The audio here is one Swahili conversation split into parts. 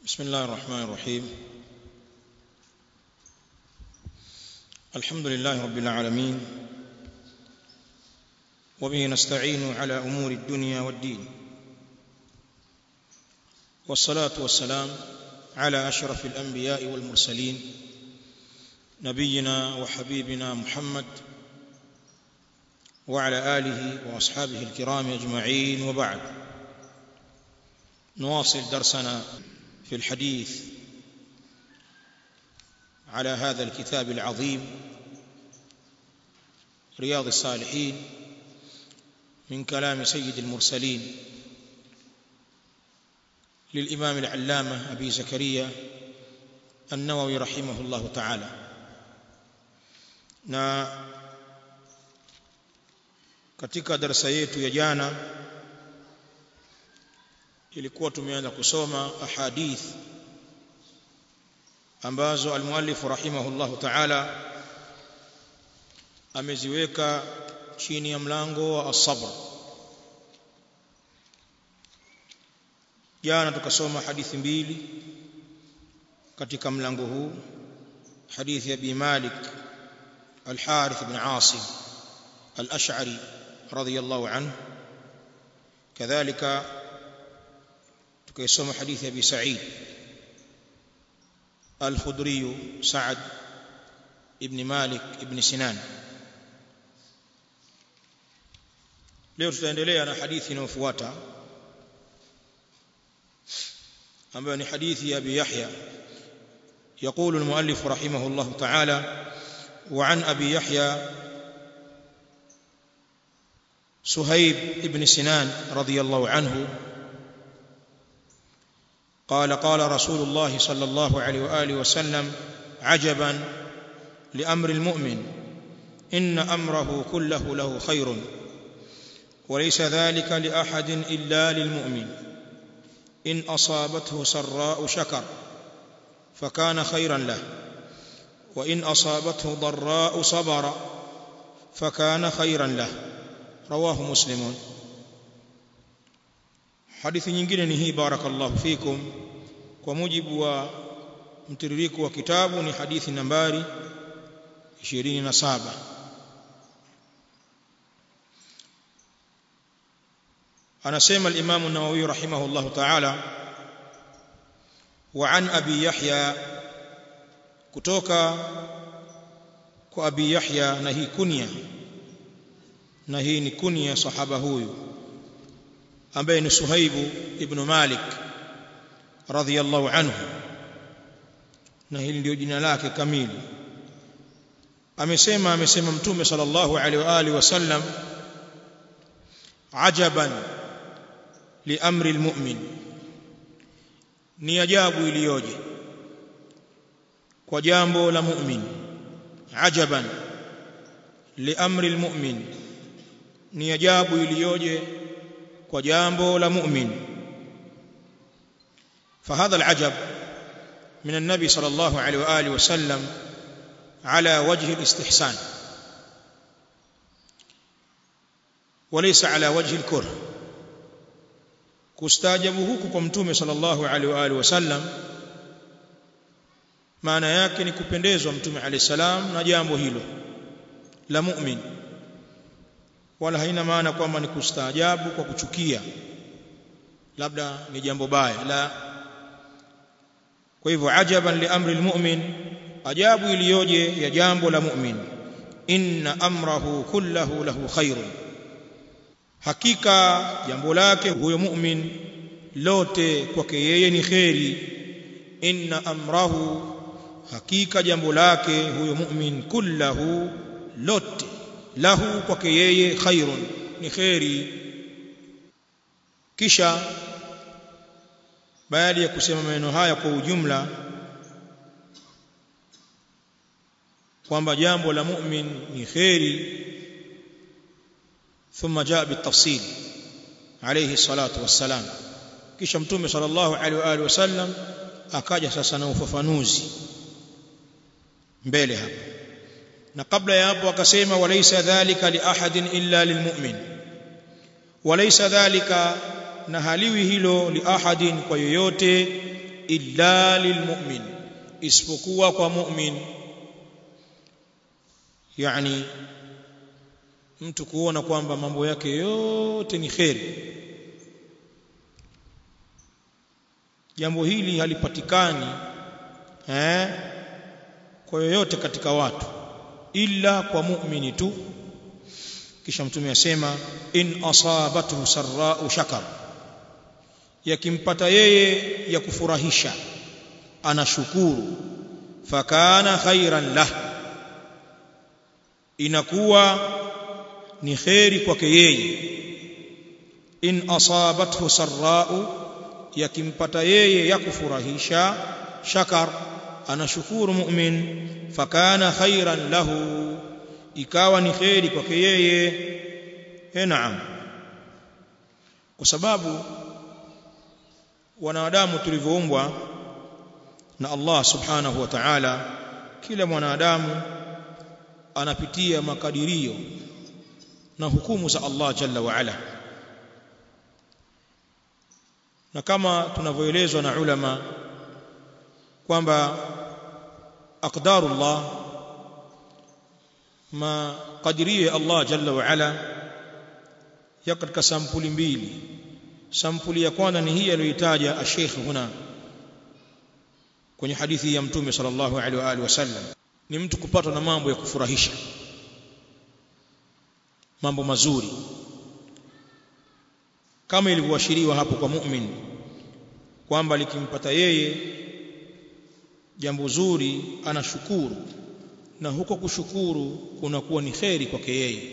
بسم الله الرحمن الرحيم الحمد لله رب العالمين وبه نستعين على امور الدنيا والدين والصلاه والسلام على اشرف الانبياء والمرسلين نبينا وحبيبنا محمد وعلى اله واصحابه الكرام اجمعين وبعد نواصل درسنا في الحديث على هذا الكتاب العظيم رياض الصالحين من كلام سيد المرسلين للإمام العلامة أبي زكريا النووي رحمه الله تعالى na katika darasa yetu ya jana ilikuwa tumeanza kusoma ahadith ambazo almuallif rahimahullahu ta'ala ameziweka chini ya mlango wa as-sabr jana tukasoma hadithi mbili katika mlango huu hadithi ya Abi Malik al-Harith ibn Asim al-Ash'ari radiyallahu anhu kadhalika tukaisoma hadithi ya Abi Sa'id al-Khudri Sa'ad ibn Malik ibn Sinan leo tutaendelea na hadithi inayofuata ambayo ni hadithi ya Abi Yahya يقول المؤلف رحمه الله تعالى وعن أبي يحيى سهيب بن سنان رضي الله عنه قال قال رسول الله صلى الله عليه واله وسلم عجبا لامر المؤمن ان امره كله له خير وليس ذلك لاحد الا للمؤمن ان اصابته سراء شكر فكان خيرا له وان اصابته ضراء صبر فكان خيرا له رواه مسلم hadithi nyingine ni hii barakallahu fikum kwa mujibu wa mtiririko wa kitabu ni hadithi nambari 27 anasema al-Imam an-Nawawi rahimahullah ta'ala wa an Abi Yahya kutoka kwa Abi Yahya na hii kunya na hii ni kunya sahaba huyu ambaye ni Suhaibu ibn Malik radhiyallahu anhu na hili ndio jina lake kamili amesema amesema mtume sallallahu alaihi wa alihi wasallam ajaban li amri almu'min ni ajabu iliyoje kwa jambo la mu'min ajaban li amri almu'min ni ajabu iliyoje kwa jambo la mu'min فهذا العجب من النبي صلى الله عليه واله وسلم على وجه الاستحسان وليس على وجه الكره kustajabu huku kwa mtume sallallahu alaihi wa alihi wasallam maana yake ni kupendezwa mtume alayhi salam na jambo hilo la mu'min wala haina maana kwamba ni kustaajabu kwa kuchukia labda ni jambo baya la kwa hivyo ajaban li amri almu'min ajabu iliyoje ya jambo la mu'min inna amrahu kullahu lahu khairun hakika jambo lake huyo mu'min lote kwake yeye ni kheri inna amrahu hakika jambo lake huyo mu'min kullahu lote lahu kwake yeye khairun ni khairi kisha baada ya kusema maneno haya kwa ujumla kwamba jambo la mu'min ni khairi thumma jaa bitafsil alayhi salatu wassalam kisha mtume sallallahu alaihi wa alihi wasallam akaja sasa na ufafanuzi mbele hapa na kabla ya hapo akasema walaysa dhalika li ahadin illa lilmu'min walaysa dhalika na haliwi hilo li ahadin kwa yoyote illa lilmu'min isipokuwa kwa mu'min yani mtu kuona kwamba mambo yake yote ni kheri jambo hili halipatikani eh kwa yoyote katika watu illa kwa mu'mini tu kisha mtume asema in asabathu sarra'u shakar yakimpata yeye ya kufurahisha anashukuru fakana khairan lah inakuwa ni khairi kwake yeye in asabathu sarra'u yakimpata yeye ya kufurahisha shakar anashukuru mu'min fakana khairan lahu ikawa ni khairi kwake yeye eh naam kwa sababu wanadamu tulivyoumbwa na Allah subhanahu wa ta'ala kila mwanadamu anapitia makadirio na hukumu za Allah jalla wa ala na kama tunavyoelezwa na ulama kwamba aqdarullah makadirio ya Allah jalla wa ala ya katika sampuli mbili sampuli ya kwanza ni hii aliyoitaja Sheikh huna kwenye hadithi ya mtume sallallahu alaihi wa alihi wasallam ni mtu kupatwa na mambo ya kufurahisha mambo mazuri kama ilivyoashiriwa hapo kwa mu'min kwamba likimpata yeye jambo zuri anashukuru na huko kushukuru kunakuwa ni kheri kwake yeye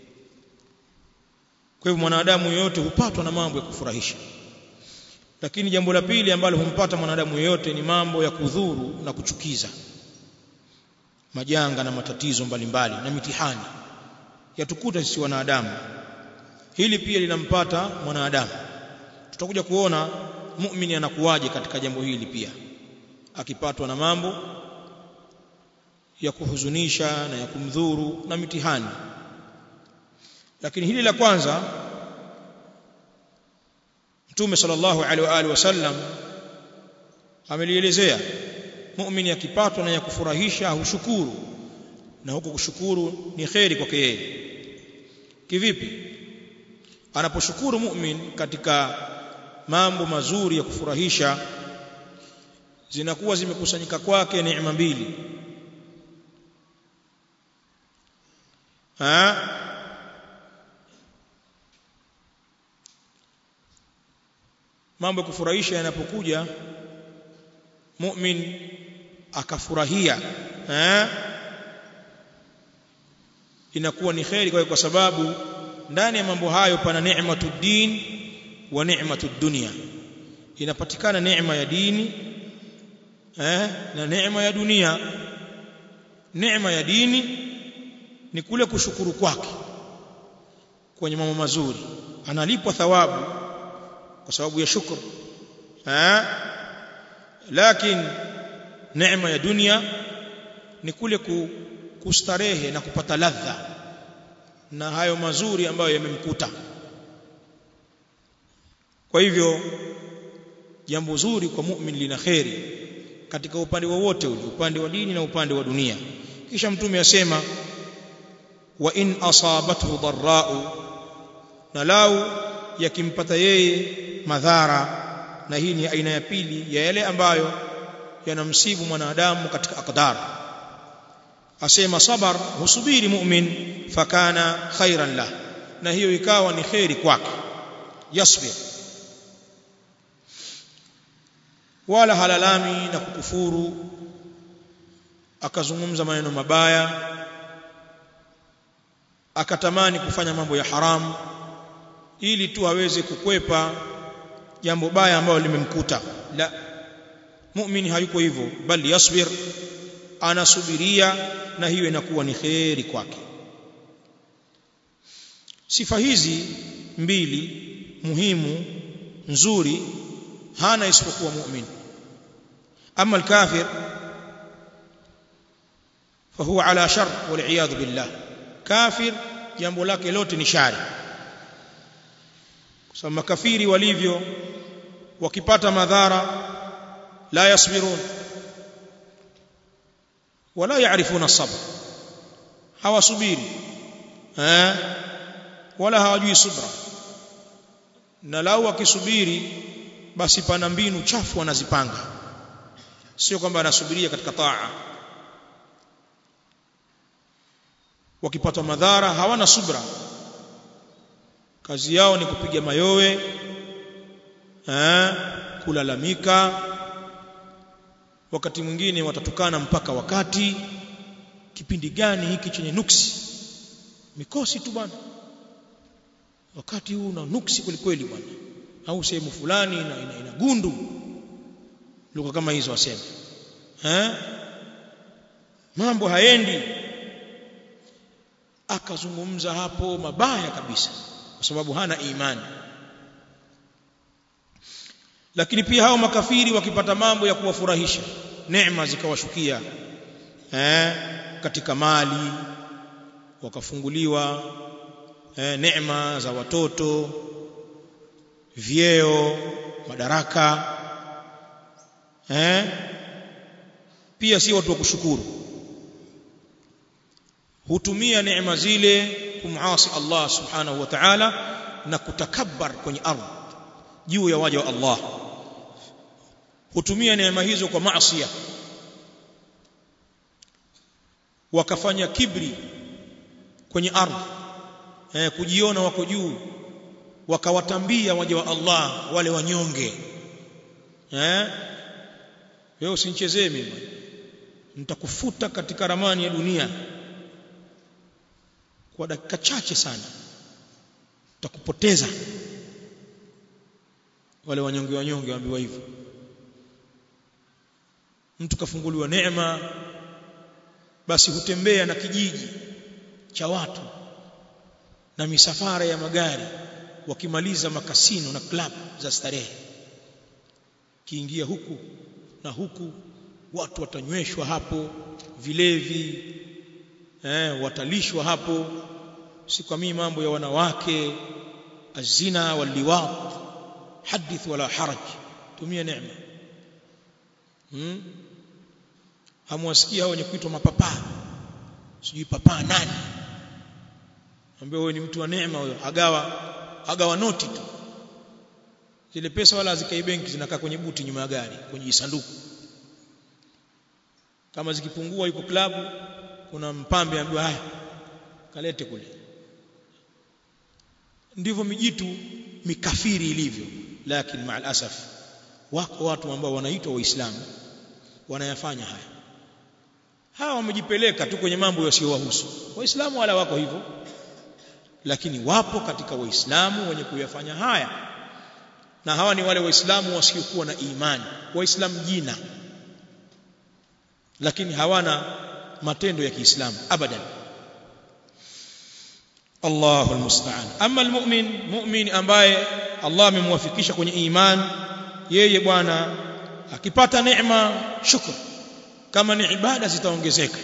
kwa hivyo mwanadamu yeyote hupatwa na mambo ya kufurahisha lakini jambo la pili ambalo humpata mwanadamu yeyote ni mambo ya kudhuru na kuchukiza majanga na matatizo mbalimbali mbali, na mitihani yatukuta sisi wanadamu hili pia linampata mwanadamu tutakuja kuona muumini anakuwaje katika jambo hili pia akipatwa na mambo ya kuhuzunisha na ya kumdhuru na mitihani lakini hili la kwanza Mtume sallallahu alaihi wa alihi wasallam amelielezea muumini akipatwa na ya kufurahisha hushukuru na huko kushukuru ni kheri kwake yeye kivipi anaposhukuru mu'min katika mambo mazuri ya kufurahisha zinakuwa zimekusanyika kwake neema mbili ha mambo ya kufurahisha yanapokuja mu'min akafurahia eh inakuwa ni kheri kwa sababu ndani ya mambo hayo pana neematu din wa neematu dunia inapatikana neema ya dini eh na neema ya dunia neema ya dini ni kule kushukuru kwake kwenye mambo mazuri analipwa thawabu kwa sababu ya shukr eh lakini neema ya dunia ni kule kustarehe na kupata ladha na hayo mazuri ambayo yamemkuta kwa hivyo jambo zuri kwa mu'min lina kheri katika upande wowote ule upande wa dini na upande wa dunia kisha mtume asema wa in asabathu dharra'u na lau yakimpata yeye madhara na hii ni aina ya pili ya yale ambayo yanamsibu mwanadamu katika aqdar asema sabar husubiri mu'min fakana khairan lah na hiyo ikawa ni khairi kwake yasbir wala halalami na kukufuru akazungumza maneno mabaya akatamani kufanya mambo ya haramu ili tu aweze kukwepa jambo baya ambalo limemkuta la muumini hayuko hivyo bali yasbir anasubiria na hiyo inakuwa ni kheri kwake sifa hizi mbili muhimu nzuri hana isipokuwa muumini ama alkafir fahuwa ala shar wal billah kafir jambo lake lote ni shari kwa sababu makafiri walivyo wakipata madhara la yasbirun wala yaarifuna sabr hawasubiri eh wala hawajui subra na lau wakisubiri basi pana mbinu chafu wanazipanga sio kwamba anasubiria katika taa wakipata madhara hawana subra kazi yao ni kupiga mayowe eh kulalamika wakati mwingine watatukana mpaka wakati kipindi gani hiki chenye nuksi mikosi tu bwana wakati huu una nuksi kweli bwana au sehemu fulani ina, ina, ina gundu lugha kama hizo wasema eh mambo haendi akazungumza hapo mabaya kabisa kwa sababu hana imani lakini pia hao makafiri wakipata mambo ya kuwafurahisha neema zikawashukia eh katika mali wakafunguliwa eh, neema za watoto vyeo madaraka eh pia si watu wa kushukuru hutumia neema zile kumasi Allah subhanahu wa ta'ala na kutakabbar kwenye ardhi juu ya waja wa Allah hutumia neema hizo kwa maasi wakafanya kibri kwenye ardhi eh, kujiona wako juu wakawatambia waja wa Allah wale wanyonge eh wewe usinichezee mimi nitakufuta katika ramani ya dunia kwa dakika chache sana utakupoteza wale wanyonge wanyonge waambiwa hivyo mtu kafunguliwa neema basi hutembea na kijiji cha watu na misafara ya magari wakimaliza makasino na club za starehe kiingia huku na huku watu watanyweshwa hapo vilevi eh, watalishwa hapo si kwa mimi mambo ya wanawake azina waliwat hadith wala haraj tumia neema hmm? hamwasikia hao wenye kuitwa mapapa sijui papa nani ambaye wewe ni mtu wa neema huyo agawa agawa noti tu zile pesa wala hazikai benki zinakaa kwenye buti nyuma ya gari kwenye sanduku kama zikipungua yuko klabu kuna mpambe ambaye haya kalete kule ndivyo mijitu mikafiri ilivyo lakini maal asaf wako watu ambao wanaitwa waislamu wanayafanya haya hawa wamejipeleka tu kwenye mambo yasiyowahusu waislamu wala wako hivyo lakini wapo katika waislamu wenye kuyafanya haya na hawa ni wale waislamu wasiokuwa na imani waislamu jina lakini hawana matendo ya Kiislamu abadan Allahu almusta'an amma almu'min mu'min ambaye Allah amemwafikisha kwenye imani yeye bwana akipata neema shukr kama ni ibada zitaongezeka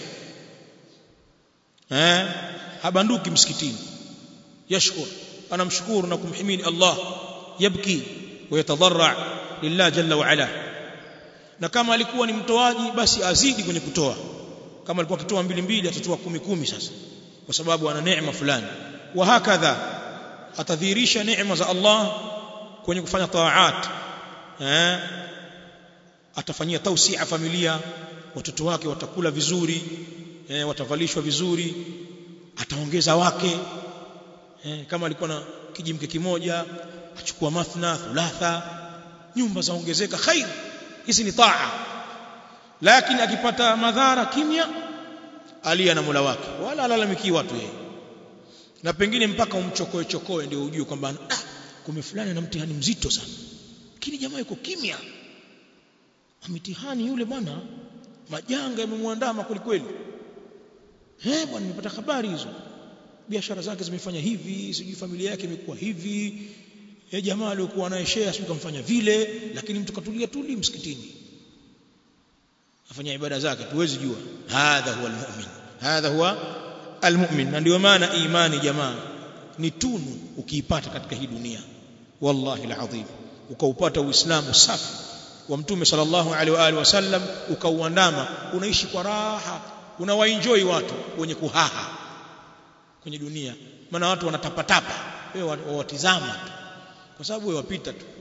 eh habanduki msikitini yashkur anamshukuru na kumhimidi Allah yabki ويتضرع لله جل وعلا na kama alikuwa ni mtoaji basi azidi kwenye kutoa kama alikuwa akitoa mbili mbili atatoa kumi kumi sasa kwa sababu ana neema fulani wa hakadha atadhihirisha neema za Allah kwenye kufanya taat eh atafanyia tausia familia watoto wake watakula vizuri eh, watavalishwa vizuri ataongeza wake eh, kama alikuwa na kijimke kimoja achukua mathna thulatha nyumba zaongezeka khair hizi ni taa lakini akipata madhara kimya alia na Mola wake wala alalamiki watu yeye na pengine mpaka umchokoe chokoe ndio ujue kwamba ah kume fulani na mtihani mzito sana lakini jamaa yuko kimya mitihani yule bwana majanga yamemwandama kweli kweli eh bwana nimepata habari hizo biashara zake zimefanya hivi sijui familia yake imekuwa hivi eh jamaa aliyokuwa naye share sio kamfanya vile lakini mtu katulia tuli msikitini afanya ibada zake tuwezi jua hadha huwa almu'min hadha huwa almu'min na ndio maana imani jamaa ni tunu ukiipata katika hii dunia wallahi alazim ukaupata uislamu safi wa mtume sallallahu alaihi wa alihi wasallam ukauandama unaishi kwa raha unawaenjoy watu wenye kuhaha kwenye dunia maana watu wanatapatapa wewe wawatizama tu kwa sababu wewe wapita tu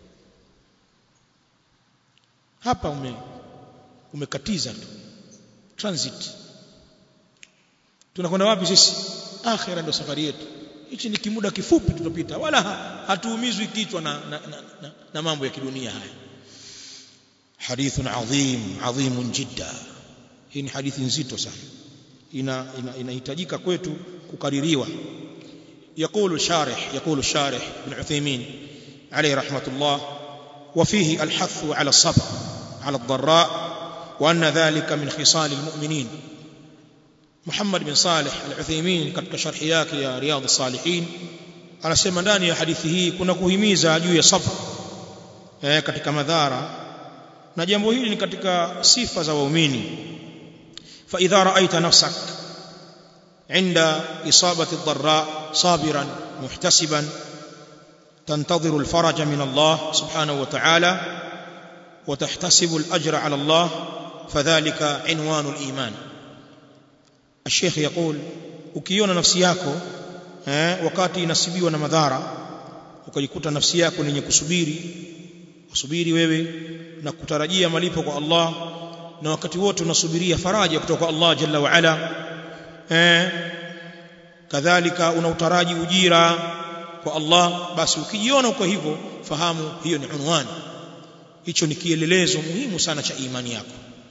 hapa ume umekatiza tu transit tunakwenda wapi sisi akhira ndio safari yetu hichi ni kimuda kifupi tutapita wala hatuumizwi kichwa na, na, na, na, na mambo ya kidunia haya hadithun adhim adhimun jidda hii ni hadithi nzito sana ina inahitajika ina kwetu kukaririwa يقول الشارح يقول الشارح ابن عثيمين عليه رحمة الله وفيه الحث على الصبر على الضراء وأن ذلك من خصال المؤمنين محمد بن صالح العثيمين katika sharhi yake ya riyadh الصالحين anasema ndani ya hadithi hii kuna kuhimiza juu ya sabr eh katika madhara na jambo hili ni katika sifa za waumini fa idha ra'aita nafsak عند إصابة الضراء صابرا محتسبا تنتظر الفرج من الله سبحانه وتعالى وتحتسب الأجر على الله فذلك عنوان الإيمان الشيخ يقول ukiona nafsi yako eh, wakati inasibiwa na madhara ukajikuta nafsi yako ni yenye kusubiri usubiri wewe na kutarajia malipo kwa Allah na wakati wote unasubiria faraja kutoka kwa Allah jalla wa ala eh, kadhalika unautaraji ujira kwa Allah basi ukijiona uko hivyo fahamu hiyo ni unwani hicho ni kielelezo muhimu sana cha imani yako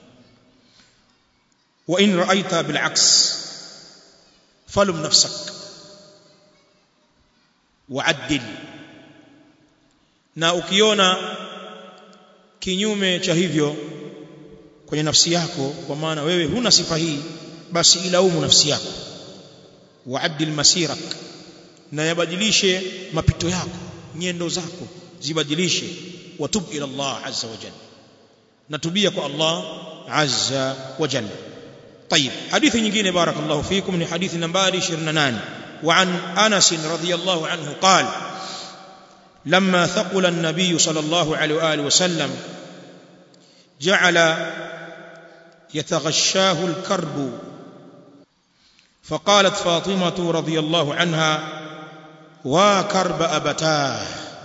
wa in ra'aita bil aks falum nafsak wa'addil na ukiona kinyume cha hivyo kwenye nafsi yako kwa maana wewe huna sifa hii basi ilaumu nafsi yako waaddil masirak na yabadilishe mapito yako nyendo zako zibadilishe watub ila Allah azza wa jalla natubia kwa Allah azza wa jalla طيب حديث nyingine بارك الله فيكم ni hadithi nambari 28 وعن انس رضي الله عنه قال لما ثقل النبي صلى الله عليه واله وسلم جعل يتغشاه الكرب فقالت فاطمة رضي الله عنها وكرب أبتاه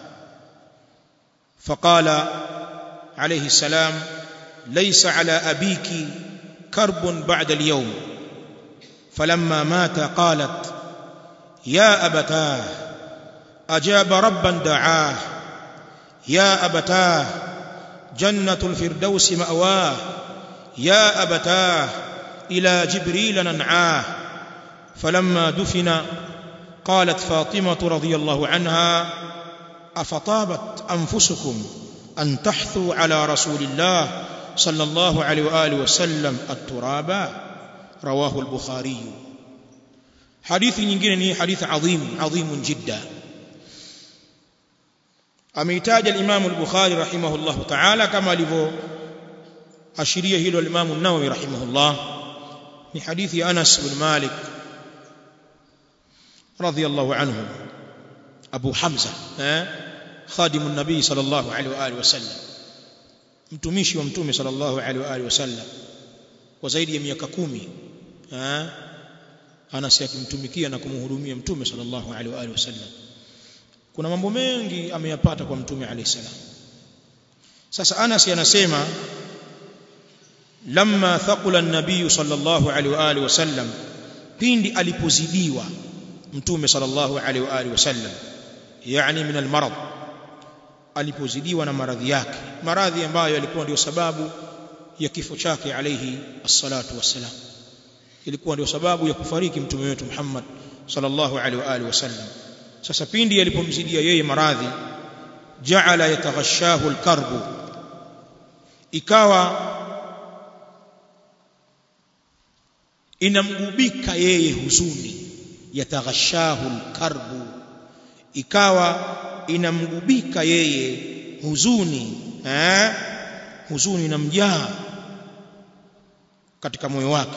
فقال عليه السلام ليس على أبيك كرب بعد اليوم فلما مات قالت يا أبتاه أجاب ربا دعاه يا أبتاه جنة الفردوس مأواه يا أبتاه إلى جبريل ننعاه فلما دفن قالت فاطمة رضي الله عنها أفطابت أنفسكم أن تحثوا على رسول الله صلى الله عليه وآله وسلم الترابا رواه البخاري حديث nyingine حديث عظيم عظيم جدا ameitaja al-Imam al-Bukhari rahimahullah ta'ala kama alivyo ashiria hilo al-Imam an-Nawawi rahimahullah ni hadithi ya Anas bin Malik radiyallahu anhu Abu Hamza eh خادم النبي صلى الله عليه واله وسلم mtumishi wa mtume sallallahu alaihi wa alihi wasallam kwa zaidi ya miaka kumi eh Anas akimtumikia na kumhudumia mtume sallallahu alaihi wa alihi wasallam kuna mambo mengi ameyapata kwa mtume alayhi salam sasa Anas anasema lamma thaqula an-nabiy sallallahu alaihi wa alihi wasallam pindi alipozidiwa mtume sallallahu alaihi wa alihi wasallam yani min al-marad alipozidiwa na maradhi yake maradhi ambayo yalikuwa ndio sababu ya kifo chake alayhi as-salatu wassalam ilikuwa ndio sababu ya kufariki mtume wetu Muhammad sallallahu alaihi wa alihi wasallam sasa pindi yalipomzidia yeye maradhi jaala yataghashahu alkarbu ikawa inamgubika yeye huzuni yataghashahu alkarbu ikawa inamgubika yeye huzuni eh huzuni inamjaa katika moyo wake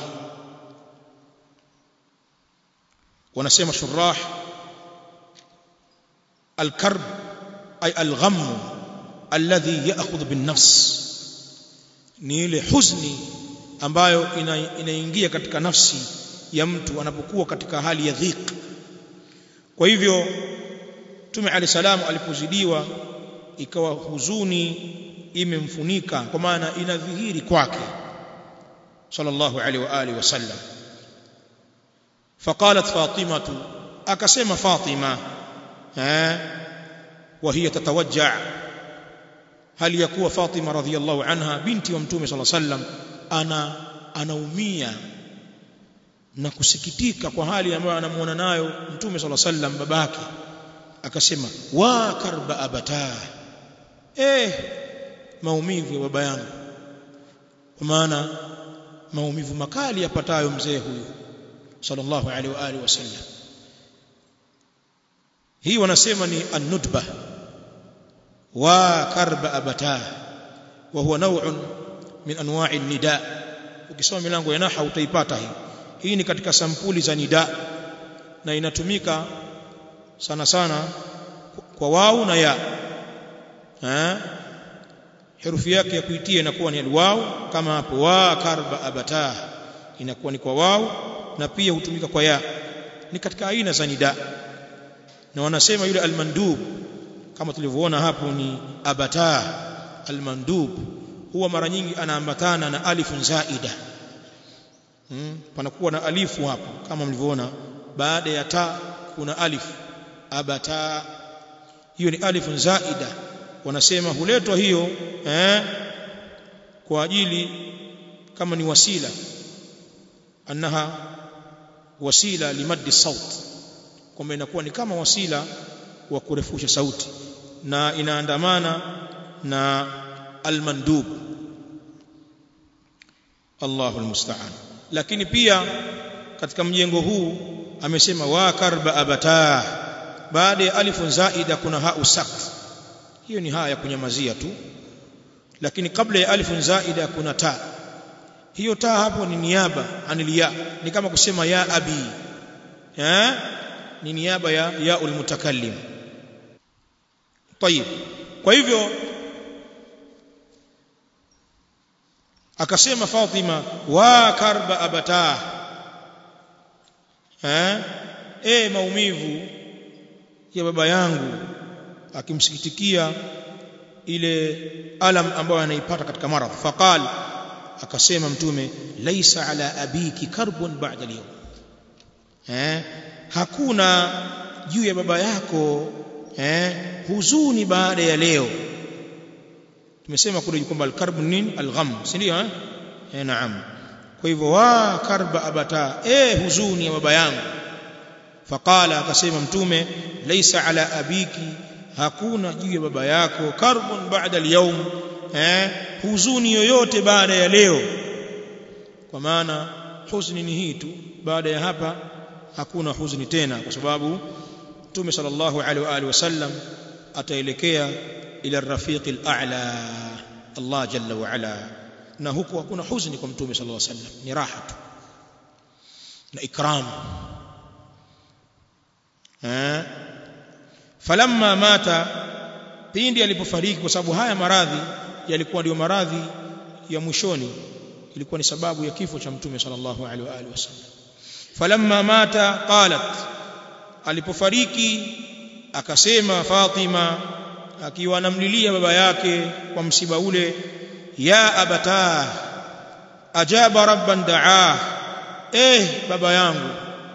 wanasema shurah الكرب أي الغم alladhi ya'khudhu bin nafs ni ile huzni ambayo ina, inaingia katika nafsi ya mtu anapokuwa katika hali ya dhiq kwa hivyo Mtume Ali salam alipozidiwa ikawa huzuni imemfunika kwa maana inadhihiri kwake sallallahu alaihi wa alihi wasallam faqalat fatimatu akasema fatima eh wa hiya tatawajja hali ya kuwa fatima radhiyallahu anha binti wa mtume sallallahu alaihi wasallam ana anaumia na kusikitika kwa hali ambayo anamuona nayo mtume sallallahu alaihi wasallam babake akasema wa karba abata eh maumivu ya baba yangu kwa maana maumivu makali yapatayo mzee huyu sallallahu alaihi wa alihi wasallam hii wanasema ni an-nutba wa karba abata wa huwa naw'un min anwa'i nida ukisoma milango ya naha utaipata hii hii ni katika sampuli za nida na inatumika sana sana kwa wau na ya eh herufi yake ya kuitia inakuwa ni alwaw kama hapo wa karba abata inakuwa ni kwa wau na pia hutumika kwa ya ni katika aina za nida na wanasema yule almandub kama tulivyoona hapo ni abata almandub huwa mara nyingi anaambatana na alifun zaida hmm, panakuwa na alifu hapo kama mlivyoona baada ya ta kuna alif abata hiyo ni alifun zaida wanasema huletwa hiyo eh, kwa ajili kama ni wasila annaha wasila limaddi saut kwamba inakuwa ni kama wasila wa kurefusha sauti na inaandamana na almandub Allahu almusta'an lakini pia katika mjengo huu amesema wa karba abata baada ya alifun zaida kuna hau sakt hiyo ni haya ya kunyamazia tu lakini kabla ya alifun zaida kuna ta hiyo ta hapo ni niaba anilia ni kama kusema ya abi eh ni niaba ya ya ulmutakallim طيب kwa hivyo akasema Fatima wa karba abata eh e maumivu ya baba yangu akimsikitikia ile alam ambayo anaipata katika maradhi faqal akasema mtume laisa ala abiki karbun ba'da al-yawm eh hakuna juu ya baba yako eh huzuni baada ya leo tumesema kule kwamba al-karb nini al-gham si ndio eh eh naam kwa hivyo wa karba abata eh huzuni ya baba yangu faqala akasema mtume laisa ala abiki hakuna juu ya baba yako karbun ba'da al-yawm eh huzuni yoyote baada ya leo kwa maana huzuni ni hii tu baada ya hapa hakuna huzuni tena kwa sababu Mtume sallallahu alaihi wa alihi wasallam ataelekea ila rafiq al-a'la Allah jalla wa ala na huko hakuna huzuni kwa Mtume sallallahu alaihi wasallam ni raha tu na ikram eh falamma mata pindi alipofariki kwa sababu haya maradhi yalikuwa ndio maradhi ya mwishoni ilikuwa ni sababu ya kifo cha Mtume sallallahu alaihi wa alihi wasallam falamma mata qalat alipofariki akasema Fatima akiwa anamlilia baba yake kwa msiba ule ya abata ajaba rabban daa eh baba yangu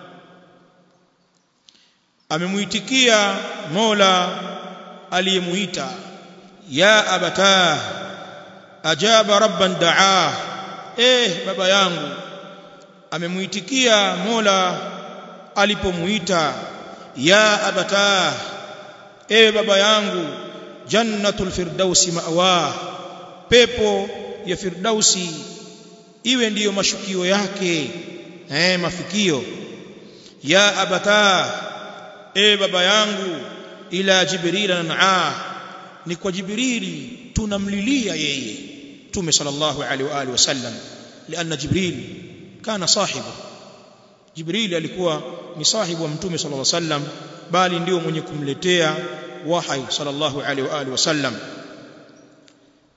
amemuitikia Mola aliyemuita ya abata ajaba rabban daa eh baba yangu amemuitikia Mola alipomuita ya abata ewe baba yangu jannatul firdausi ma'wa pepo ya firdausi iwe ndiyo mashukio yake eh mafikio ya abata ewe baba yangu ila jibril nan'a ni kwa jibrili tunamlilia yeye tume sallallahu alaihi wa alihi wasallam lianna jibril kana sahibu jibril alikuwa ni sahibu wa mtume sallallahu alaihi wasallam bali ndio mwenye kumletea wahai sallallahu alaihi wa alihi wasallam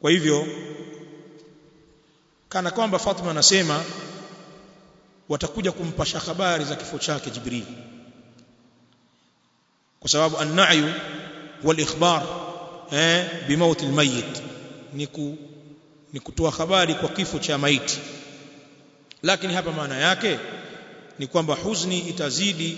kwa hivyo kana kwamba Fatima anasema watakuja kumpasha habari za kifo chake Jibril kwa sababu an-na'yu wal ikhbar eh bimauti al-mayyit ni ku ni kutoa habari kwa kifo cha maiti lakini hapa maana yake ni kwamba huzuni itazidi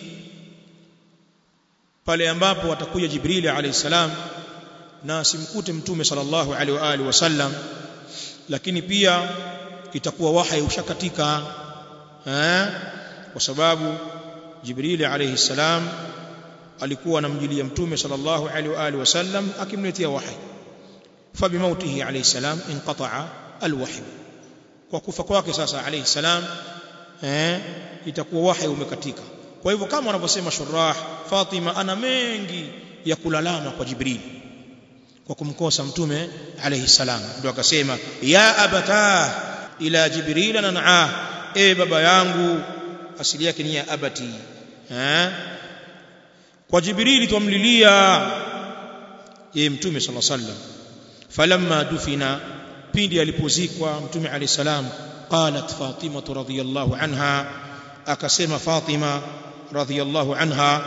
pale ambapo watakuja Jibril alayhi salam na asimkute mtume sallallahu alaihi wa alihi wasallam lakini pia itakuwa wahyi ushakatika eh kwa sababu Jibril alayhi salam alikuwa anamjilia mtume sallallahu alaihi wa alihi wasallam akimletea wahyi fabimautihi alayhi salam inqata'a alwahy kwa kufa kwake sasa alayhi salam eh itakuwa wahyi umekatika kwa hivyo kama wanavyosema shurah Fatima ana mengi ya kulalama kwa Jibril kwa kumkosa mtume alayhi salam ndio akasema ya abata ila jibril nan'a e baba yangu asili yake ni ya abati eh kwa jibril tumlilia yeye mtume sallallahu alayhi wasallam falamma dufina pindi alipozikwa mtume alayhi salam qalat fatima radhiyallahu anha akasema fatima radhiyallahu anha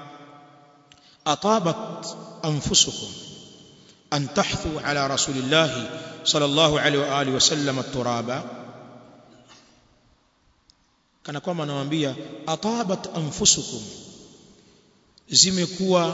atabat anfusukum أن تحثوا على رسول الله صلى الله عليه وآله وسلم التراب kana kwamba anawaambia atabat anfusukum zimekuwa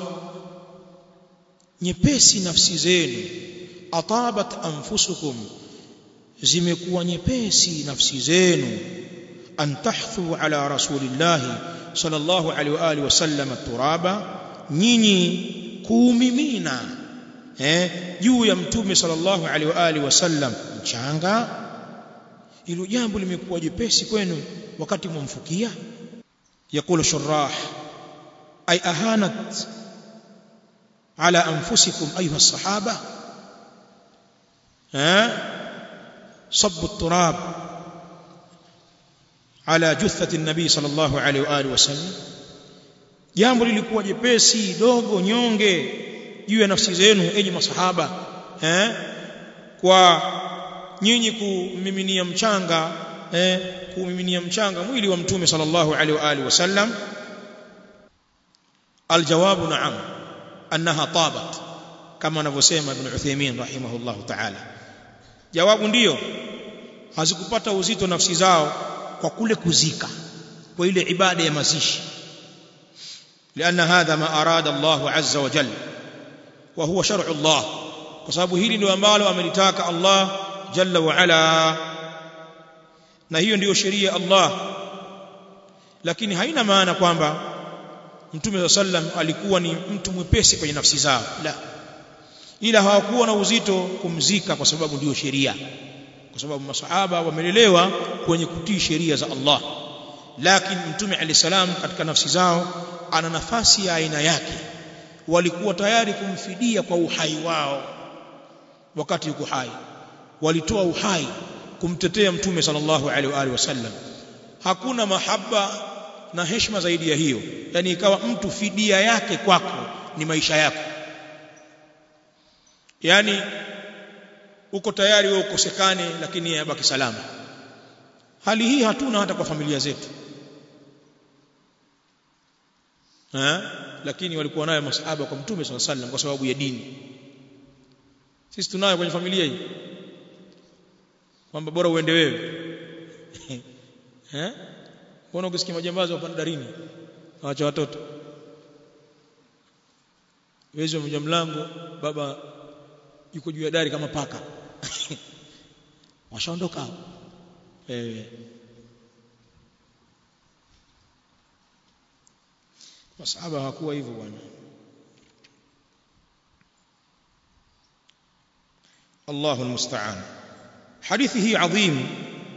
nyepesi nafsi zenu atabat anfusukum zimekuwa nyepesi nafsi zenu an tahthu ala rasulillah sallallahu alaihi wa alihi wasallam turaba nyinyi kuumimina eh juu ya mtume sallallahu alaihi wa alihi wasallam mchanga hilo jambo limekuwa jepesi kwenu wakati mwamfukia yakulu shurah ay ahanat ala anfusikum ayuha sahaba eh صب التراب على جثة النبي صلى الله عليه وآله وسلم jambo lilikuwa jepesi dogo nyonge juu ya nafsi zenu enyi masahaba eh kwa nyinyi kumiminia mchanga eh kumiminia mchanga mwili wa mtume sallallahu alaihi wa alihi wasallam aljawabu na'am annaha tabat kama anavyosema ibn Uthaymeen rahimahullahu ta'ala jawabu ndiyo hazikupata uzito nafsi zao kwa kule kuzika kwa ile ibada ya mazishi لأن هذا ما أراد الله عز وجل وهو شرع الله وسبب hili ndio ambalo amelitaka Allah jalla wa ala na hiyo ndiyo sheria Allah lakini haina maana kwamba Mtume sallam alikuwa ni mtu mwepesi kwenye nafsi zao la ila hawakuwa na uzito kumzika kwa sababu ndiyo sheria kwa sababu masahaba wamelelewa kwenye kutii sheria za Allah lakini Mtume alisalam katika nafsi zao ana nafasi ya aina yake walikuwa tayari kumfidia kwa uhai wao wakati yuko hai walitoa uhai kumtetea mtume sallallahu alaihi wa alihi wasallam hakuna mahaba na heshima zaidi ya hiyo yani ikawa mtu fidia yake kwako ni maisha yako yani uko tayari wewe ukosekane lakini yeye abaki salama hali hii hatuna hata kwa familia zetu ha? lakini walikuwa nayo masahaba kwa mtume swalla sallam kwa sababu ya dini sisi tunayo kwenye familia hii kwamba bora uende wewe eh mbona ukisikia majambazi wapanda darini waacha watoto wezi wa mlango baba yuko juu ya dari kama paka washaondoka hapo eh masahaba hawakuwa hivyo bwana الله المستعان حديثه عظيم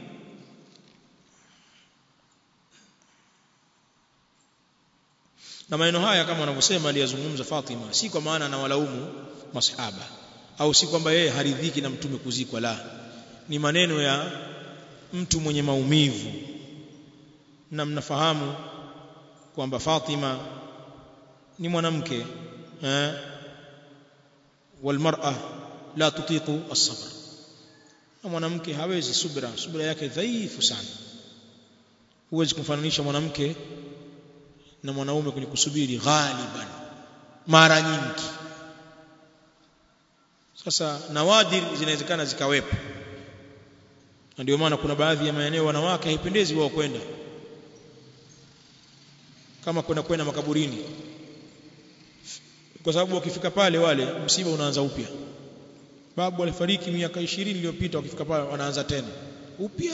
na maneno haya kama wanavyosema aliyazungumza Fatima si kwa maana anawalaumu masahaba au si kwamba yeye haridhiki na mtume kuzikwa la ni maneno ya mtu mwenye maumivu na mnafahamu kwamba Fatima ni mwanamke eh walmar'a la tutiqu as-sabr na mwanamke hawezi subra subra yake dhaifu sana huwezi kumfananisha mwanamke na mwanaume kwenye kusubiri ghaliban mara nyingi sasa nawadir zinawezekana zikawepo na ndio maana kuna baadhi ya maeneo wanawake haipendezi wao kwenda kama kwenda kwenda makaburini kwa sababu wakifika pale wale msiba unaanza upya babu alifariki miaka 20 iliyopita wakifika pale wanaanza tena upya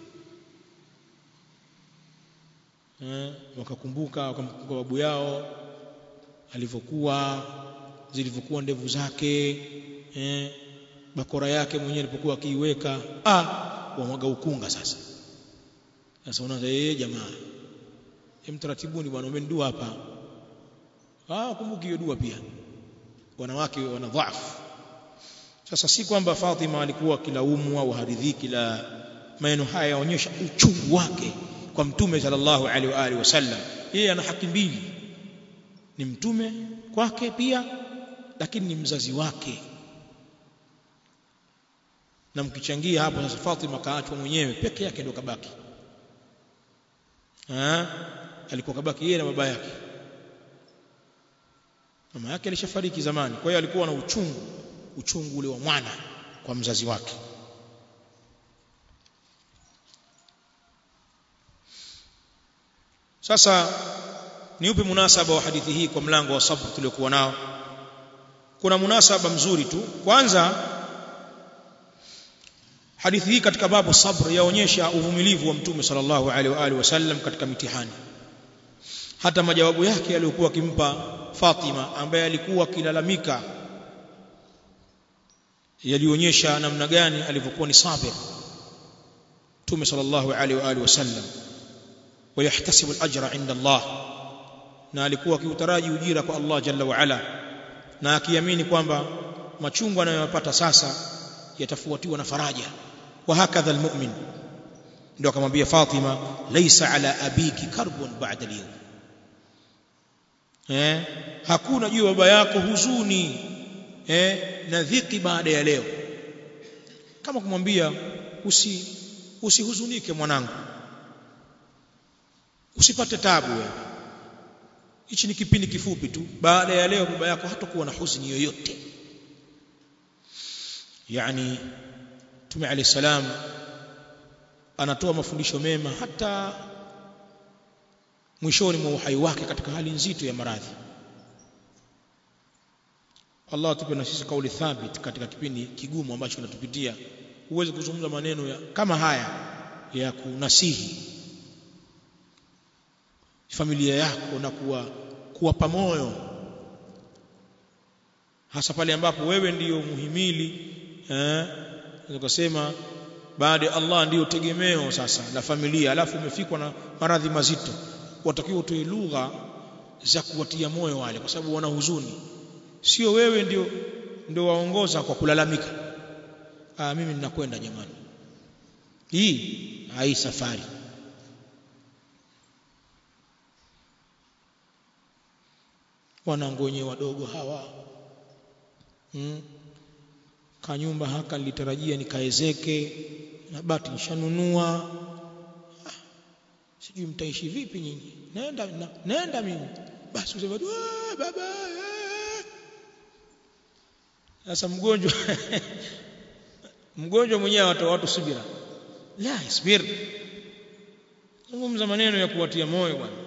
eh wakakumbuka wakamkumbuka babu yao alivyokuwa zilivyokuwa ndevu zake eh bakora yake mwenyewe alipokuwa akiiweka ah wamwaga ukunga sasa sasa unaanza eh jamaa hem taratibuni bwana umendua hapa ah kumbuki hiyo dua pia wanawake wana dhaifu sasa si kwamba Fatima alikuwa kilaumu au haridhiki la maneno haya yaonyesha uchungu wake kwa mtume sallallahu alaihi wa alihi wasallam yeye ana haki mbili ni mtume kwake pia lakini ni mzazi wake na mkichangia hapo sasa Fatima kaachwa mwenyewe peke yake ndio kabaki ah alikuwa kabaki yeye na baba yake mama yake alishafariki zamani kwa hiyo alikuwa na uchungu uchungu ule wa mwana kwa mzazi wake sasa ni upi munasaba wa hadithi hii kwa mlango wa sabr tuliokuwa nao kuna munasaba mzuri tu kwanza hadithi hii katika babu sabr yaonyesha uvumilivu wa mtume sallallahu alaihi wa alihi wasallam katika mitihani hata majawabu yake aliyokuwa akimpa Fatima ambaye alikuwa akilalamika yalionyesha namna gani alivyokuwa ni sabir mtume sallallahu alaihi wa alihi wasallam ويحتسب الاجر عند الله na alikuwa akiutaraji ujira kwa Allah jalla wa ala na akiamini kwamba machungu anayoyapata sasa yatafuatiwa na faraja wa hakadha almu'min ndio akamwambia Fatima laysa ala abiki karbun ba'da al eh hakuna juu baba yako huzuni eh na dhiki baada ya leo kama kumwambia usi usihuzunike mwanangu usipate tabu wewe hichi ni kipindi kifupi tu baada ya leo baba yako hatakuwa na huzuni yoyote yani Mtume Ali salam anatoa mafundisho mema hata mwishoni mwa uhai wake katika hali nzito ya maradhi Allah atupe na sisi kauli thabit katika kipindi kigumu ambacho tunatupitia uweze kuzungumza maneno ya, kama haya ya kunasihi familia yako na kuwa kuwapa moyo hasa pale ambapo wewe ndiyo muhimili eh ukasema baada ya Allah ndiyo tegemeo sasa la familia alafu umefikwa na maradhi mazito watakiwa utoe lugha za kuwatia moyo wale kwa sababu wana huzuni sio wewe ndio ndio waongoza kwa kulalamika ah mimi ninakwenda jamani hii hai safari wanangu wenyewe wadogo hawa hmm. kanyumba haka nilitarajia nikaezeke na bati nishanunua ah, sijui mtaishi vipi nyinyi naenda na, naenda mimi basi usema baba sasa mgonjwa mgonjwa mwenyewe watu watu subira la isbir zungumza maneno ya kuwatia moyo bwana